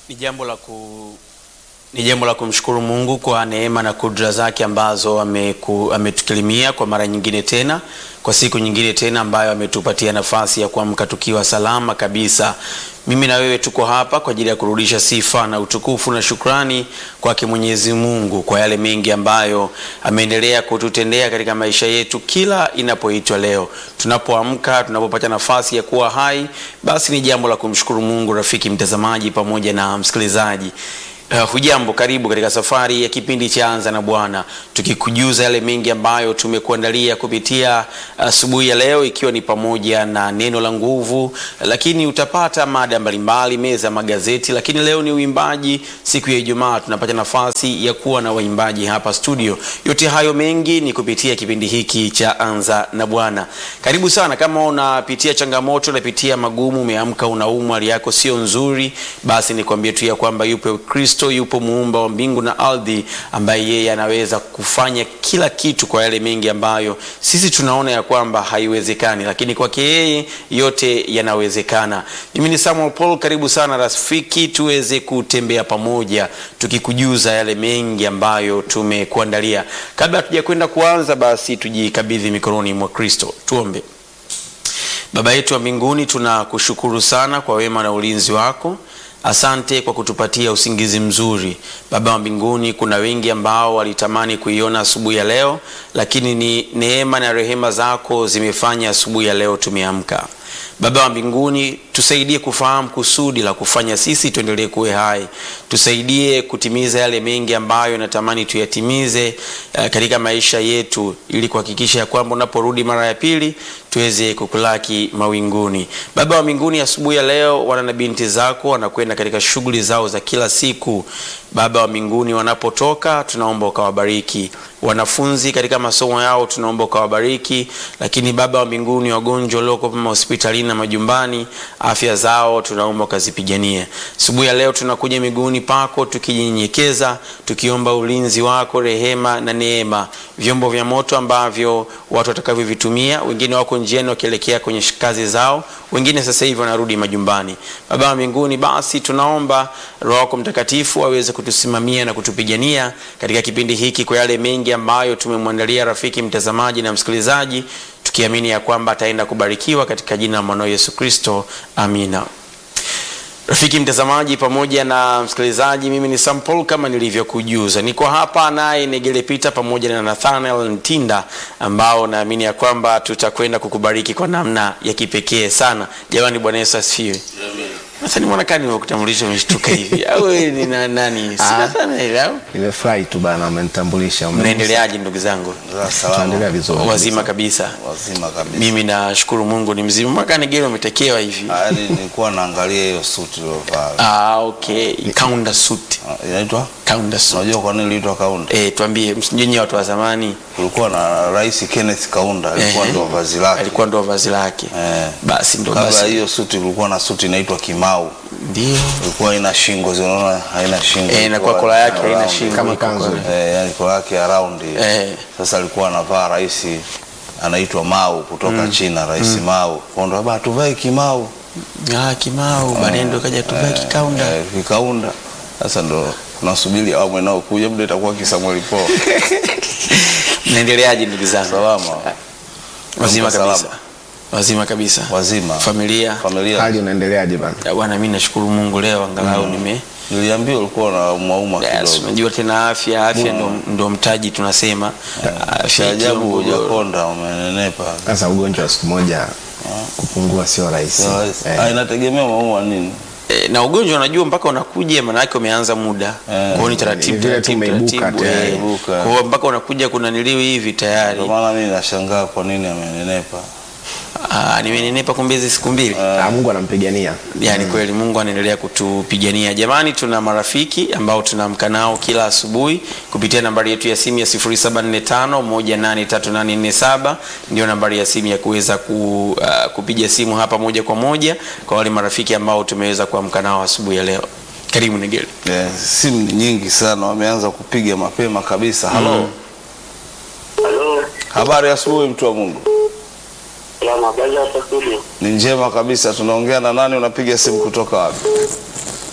Ni jambo la ku ni jambo la kumshukuru Mungu kwa neema na kudra zake ambazo ameku, ametukirimia kwa mara nyingine tena, kwa siku nyingine tena ambayo ametupatia nafasi ya kuamka tukiwa salama kabisa. Mimi na wewe tuko hapa kwa ajili ya kurudisha sifa na utukufu na shukrani kwake Mwenyezi Mungu kwa yale mengi ambayo ameendelea kututendea katika maisha yetu kila inapoitwa leo. Tunapoamka, tunapopata nafasi ya kuwa hai, basi ni jambo la kumshukuru Mungu, rafiki mtazamaji pamoja na msikilizaji. Uh, hujambo, karibu katika safari ya kipindi cha Anza na Bwana, tukikujuza yale mengi ambayo tumekuandalia kupitia asubuhi uh, ya leo, ikiwa ni pamoja na neno la nguvu, lakini utapata mada mbalimbali, meza magazeti, lakini leo ni uimbaji. Siku ya Ijumaa tunapata nafasi ya kuwa na waimbaji hapa studio. Yote hayo mengi ni kupitia kipindi hiki cha Anza na Bwana. Karibu sana. Kama unapitia changamoto, unapitia magumu, umeamka unaumwa, hali yako sio nzuri, basi nikwambie tu ya kwamba yupo Kristo yupo muumba wa mbingu na ardhi, ambaye yeye anaweza kufanya kila kitu kwa yale mengi ambayo sisi tunaona ya kwamba haiwezekani, lakini kwake yeye yote yanawezekana. Mimi ni Samuel Paul, karibu sana rafiki, tuweze kutembea pamoja tukikujuza yale mengi ambayo tumekuandalia. Kabla hatuja kwenda kuanza, basi tujikabidhi mikononi mwa Kristo. Tuombe. Baba yetu wa mbinguni, tunakushukuru sana kwa wema na ulinzi wako. Asante kwa kutupatia usingizi mzuri Baba wa mbinguni. Kuna wengi ambao walitamani kuiona asubuhi ya leo, lakini ni neema na rehema zako zimefanya asubuhi ya leo tumeamka. Baba wa mbinguni, tusaidie kufahamu kusudi la kufanya sisi tuendelee kuwe hai. Tusaidie kutimiza yale mengi ambayo natamani tuyatimize uh, katika maisha yetu, ili kuhakikisha ya kwamba unaporudi mara ya pili tuweze kukulaki mawinguni. Baba wa mbinguni, asubuhi ya leo wana na binti zako wanakwenda katika shughuli zao za kila siku. Baba wa mbinguni, wanapotoka tunaomba ukawabariki wanafunzi katika masomo yao, tunaomba ukawabariki. Lakini Baba wa mbinguni, wagonjwa walioko hospitalini na majumbani, afya zao tunaomba ukazipiganie. Asubuhi ya leo tunakuja miguuni pako tukijinyenyekeza, tukiomba ulinzi wako, rehema na neema. Vyombo vya moto ambavyo watu watakavyovitumia, wengine wako njiani wakielekea kwenye kazi zao, wengine sasa hivi wanarudi majumbani. Baba wa mbinguni, basi tunaomba Roho wako Mtakatifu aweze kutusimamia na kutupigania katika kipindi hiki kwa yale mengi ambayo tumemwandalia rafiki mtazamaji na msikilizaji, tukiamini ya kwamba ataenda kubarikiwa katika jina la mwanao Yesu Kristo, amina. Rafiki mtazamaji pamoja na msikilizaji, mimi ni Sam Paul kama nilivyokujuza, niko hapa naye Negele Peter pamoja na Nathaniel Ntinda, ambao naamini ya kwamba tutakwenda kukubariki kwa namna ya kipekee sana. Jamani, Bwana Yesu asifiwe. Sasa ni mwana kani nimekutambulisha umeshtuka hivi au wewe ni na nani? Sina sana ile au? Nimefurahi tu bana, umenitambulisha. Mnaendeleaje ndugu zangu? Tunaendelea vizuri. Wazima kabisa. Wazima kabisa. Mimi nashukuru Mungu ni mzima. Mwaka Negele umetekewa hivi. Yaani nilikuwa naangalia hiyo suti uliyovaa. Ah, okay. Kaunda suit. Ah, Inaitwa? Kaunda suit. Unajua kwa nini iliitwa Kaunda? Eh, tuambie msijinyi watu wa zamani. Kulikuwa na Rais Kenneth Kaunda, alikuwa Eh, ndo vazi lake. Alikuwa ndo vazi lake. Eh. Basi ndo Kabla basi. hiyo suti kulikuwa na suti inaitwa Kimau. Ndio. Ilikuwa ina shingo, zinaona haina shingo. Eh, na Ilikuwa kwa kola yake round. haina shingo. Kama iko kanzu. kwa- Eh, yani kola yake ya round. Eh. Sasa alikuwa anavaa rais anaitwa Mao kutoka China, Rais Mao. Kwa ndo baba tuvae Kimau. Ah, Kimau, baadaye ndo kaja tuvae kikaunda. Eh, kikaunda. Sasa ndo tunasubiri awamu inayokuja, muda itakuwa kisamueli po Mnaendeleaje ndugu zangu? salama Wazima Salama. kabisa. Wazima kabisa. wazima Familia. familia. Hali unaendeleaje bana? Ya Bwana, mimi nashukuru Mungu leo angalau nime Niliambiwa ulikuwa na mwauma Yes, kidogo. unajua tena afya afya ndo, ndo mtaji tunasema. Cha Afya ajabu ikiwa mgogoro. hujakonda, umenenepa. Sasa ugonjwa wa siku moja kupungua sio rahisi. Eh, Ah, Inategemea umeumwa nini. E, na ugonjwa unajua mpaka unakuja maana yake umeanza muda. Kwa hiyo ni taratibu Ni vile tu taratibu umeibuka taratibu. tayari. eh. Umeibuka. Kwa hiyo mpaka unakuja kuna niliwi hivi tayari. Ndio maana mimi nashangaa kwa nini amenenepa. Ah, nimenenepa kumbe hizi siku mbili. ah, Mungu anampigania. Yaani kweli Mungu anaendelea kutupigania. Jamani, tuna marafiki ambao tunaamka nao kila asubuhi kupitia nambari yetu ya simu ya 0745183847 ndio nambari ya simu ya kuweza ku, uh, kupiga simu hapa moja kwa moja kwa wale marafiki ambao tumeweza kuamka nao asubuhi ya leo. Karibu Negeli. Eh, simu ni nyingi sana, wameanza kupiga mapema kabisa. Halo. Halo, Habari ya asubuhi mtu wa Mungu. salama, habari hapa studio. Ni njema kabisa. Tunaongea na nani? Unapiga simu kutoka wapi?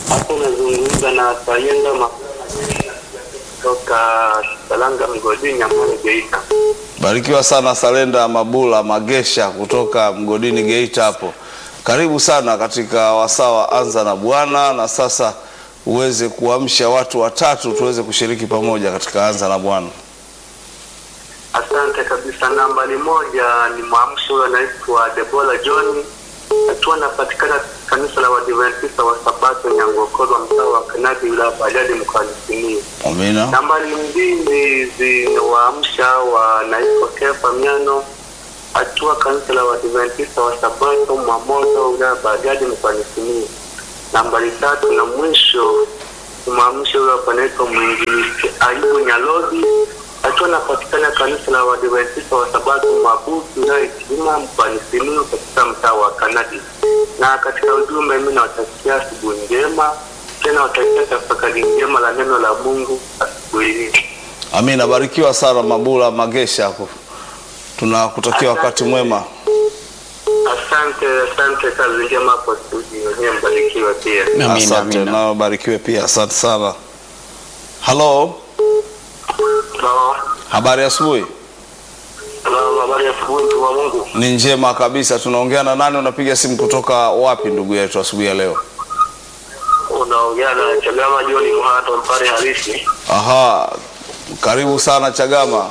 Hapo nazungumza na Sayenda Ma- kutoka Salanga Mgodini, Nyamwani, Geita. Barikiwa sana Salenda Mabula Magesha kutoka Mgodini Geita hapo. Karibu sana katika wasaa wa Anza na Bwana, na sasa uweze kuamsha watu watatu tuweze kushiriki pamoja katika Anza na Bwana. Asante kabisa. Nambari moja ni mwamsho huyo anaitwa Debola John akiwa anapatikana kanisa la Waadventista wa Sabato Nyangokorwa, mtaa wa Kanadi, wilaya ya Bariadi, mkoani Simiyu. Amina. Nambari mbili zinawaamsha wanaitwa Kefa Miano akiwa kanisa la Waadventista wa Sabato Mwamoto, wilaya ya Bariadi, mkoani Simiyu. Nambari tatu na mwisho kumwamsha huyo hapa anaitwa mwinjilisti Ayubu Nyalodi akiwa anapatikana kanisa la Waadventista wa Sabato Mabutu wilaya ya Itilima mkoani Simiyu katika mtaa wa Kanadi. Na katika ujumbe, mimi nawatakia asubuhi njema, tena watakia tafakari njema la neno la Mungu asubuhi hii. Amina. Barikiwa sana Mabula Magesha hapo. Tunakutakia wakati mwema. Asante, asante, kazi njema hapo studio, wenyewe mbarikiwe pia. Amina, Asante, amina. nao barikiwe pia. Asante sana. Halo, Sawa. habari ya asubuhi? Salamu, habari ya asubuhi, mtu wa Mungu. Ni njema kabisa. Tunaongea na nani? Unapiga simu kutoka wapi, ndugu yetu, asubuhi ya leo? Unaongea na Chagama John Mhato, mpare halisi. Aha, karibu sana Chagama.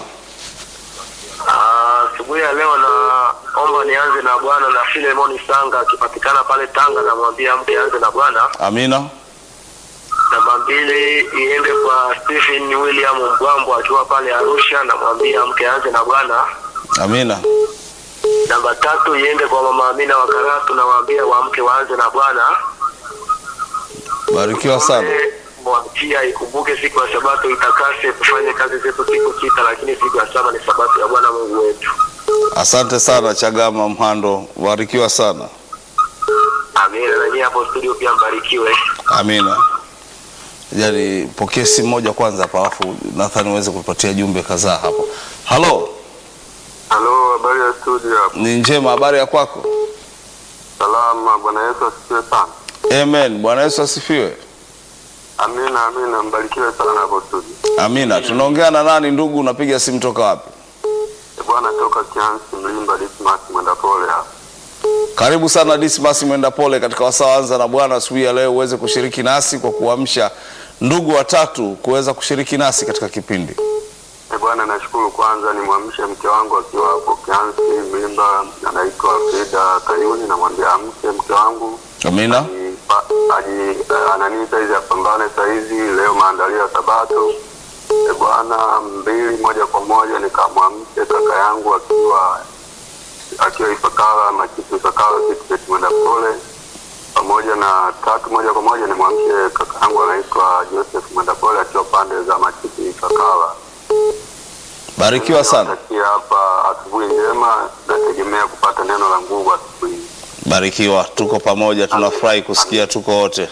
Ah, Asubuhi ya leo naomba nianze na Bwana na Filemoni Sanga akipatikana pale Tanga, namwambia mke anze na Bwana. Amina. Namba mbili iende kwa Stephen William Mbwambo akiwa pale Arusha, namwambia mke anze na Bwana. Amina. Namba tatu iende kwa mama Amina wa Karatu, namwambia wamke waanze na Bwana. Barikiwa sana. Mwachia ikumbuke siku ya Sabato itakase, tufanye kazi zetu siku sita, lakini siku ya saba ni Sabato ya Bwana Mungu wetu. Asante sana Chagama Mhando, barikiwa sana. Amina. Na nyie hapo studio pia mbarikiwe. Amina. Yaani pokee simu moja kwanza hapa, alafu Nathan uweze kupatia jumbe kadhaa hapo. Halo, Halo, habari ya studio hapo? ni njema, habari ya kwako? Salama, Bwana Yesu asifiwe sana. Amen. Bwana Yesu asifiwe. Amina, amina, mbarikiwe sana hapo studio. Amina. Tunaongea na nani ndugu? Unapiga simu toka wapi? E Bwana, toka Kiansi Mlimba, Dismas mwenda pole hapa. Karibu sana Dismas mwenda pole katika wasaa anza na Bwana asubuhi ya leo, uweze kushiriki nasi kwa kuamsha ndugu watatu kuweza kushiriki nasi katika kipindi. E Bwana, nashukuru kwanza nimwamshe mke wangu akiwa hapo Kiansi Mlimba, anaitwa Frida Kayuni, namwambia amke mke wangu Amina. Aji- pa- aji eh, ananiita hizi apambane saizi leo maandalio ya Sabato. E Bwana, mbili moja kwa moja nikamwamshe kaka yangu akiwa akiwa Ifakara Machifu Ifakara Kitibet mwenda pole, pamoja na tatu moja kwa moja nimwamshe kaka yangu anaitwa Joseph mwenda pole akiwa pande za Machifu Ifakara. Barikiwa sana. Natakia hapa asubuhi njema, nategemea kupata neno la nguvu asubuhi. Barikiwa, tuko pamoja, tunafurahi kusikia tuko wote.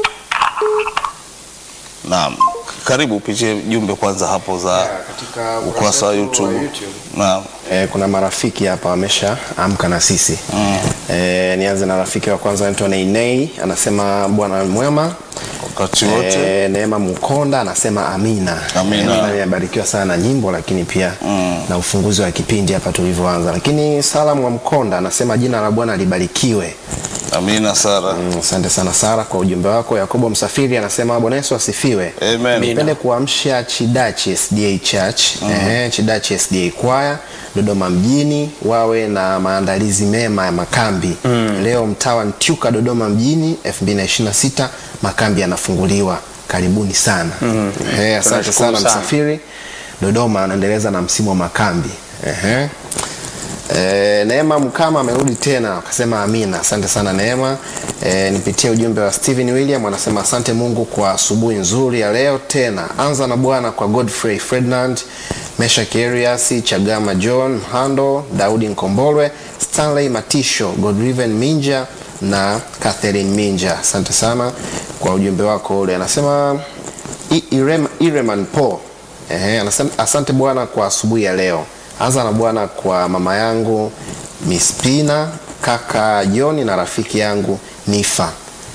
Naam, karibu upitie jumbe kwanza hapo za katika ukurasa wa YouTube. Naam, E, kuna marafiki hapa wamesha amka na sisi mm. E, nianze na rafiki wa kwanza anaitwa Neinei anasema bwana mwema wakati wote E, Neema Mkonda anasema amina. Amina. E, nadhani amebarikiwa sana na nyimbo lakini pia mm. na ufunguzi wa kipindi hapa tulivyoanza. Lakini Salamu wa Mkonda anasema jina la Bwana libarikiwe. Amina Sara. Mm, Asante sana Sara kwa ujumbe wako. Yakobo Msafiri anasema Bwana Yesu asifiwe. Amen. Nipende kuamsha Chidachi SDA Church eh, Chidachi SDA Choir Dodoma mjini wawe na maandalizi mema ya makambi leo mtaa wa Ntyuka Dodoma mjini 2026 makambi yanafunguliwa. Karibuni sana eh, asante Tunashukuru sana sana. Msafiri. Dodoma anaendeleza na msimu wa makambi Ehe. E, Neema Mkama amerudi tena akasema amina. Asante sana Neema. E, nipitie ujumbe wa Steven William anasema asante Mungu kwa asubuhi nzuri ya leo tena. Anza na Bwana kwa Godfrey Ferdinand, Meshak Erias, Chagama John Mhando, Daudi Nkombolwe, Stanley Matisho, Godriven Minja na Catherine Minja. Asante sana kwa ujumbe wako ule. Anasema I- Irem, Ireman Paul Ehe, anasema asante Bwana kwa asubuhi ya leo. Anza na Bwana kwa mama yangu Mispina, kaka Joni na rafiki yangu Nifa.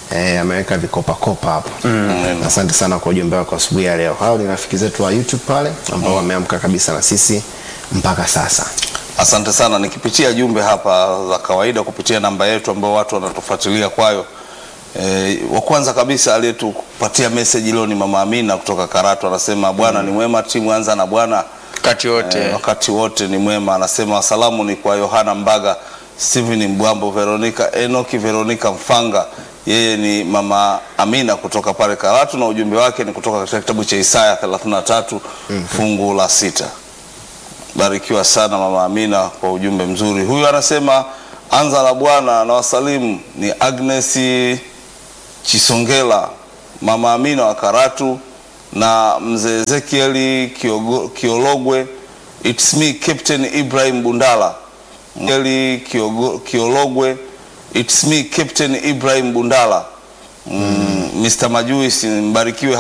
eh, ameweka vikopakopa hapo Amen. asante sana kwa ujumbe wako asubuhi ya leo hao ni rafiki zetu wa youtube pale ambao wameamka kabisa na sisi mpaka sasa Asante sana. Nikipitia jumbe hapa za kawaida kupitia namba yetu ambao watu wanatufuatilia kwayo. E, wa kwanza kabisa aliyetupatia message leo ni Mama Amina kutoka Karatu, anasema Bwana ni mwema, timu anza na Bwana wakati wote Eh, wakati wote ni mwema. Anasema salamu ni kwa Yohana Mbaga, Steven Mbwambo, Veronica Enoki, Veronica Mfanga. Yeye ni mama Amina kutoka pale Karatu, na ujumbe wake ni kutoka katika kitabu cha Isaya 33 fungu la sita. Barikiwa sana mama Amina kwa ujumbe mzuri. Huyu anasema anza la Bwana na wasalimu ni Agnes Chisongela, mama Amina wa Karatu na mzee Ezekieli Kiogo- Kiologwe. It's me Captain Ibrahim Bundala. Ezekieli Kiogo- Kiologwe. It's me Captain Ibrahim Bundala. Mm, Mr. Majuisi mbarikiwe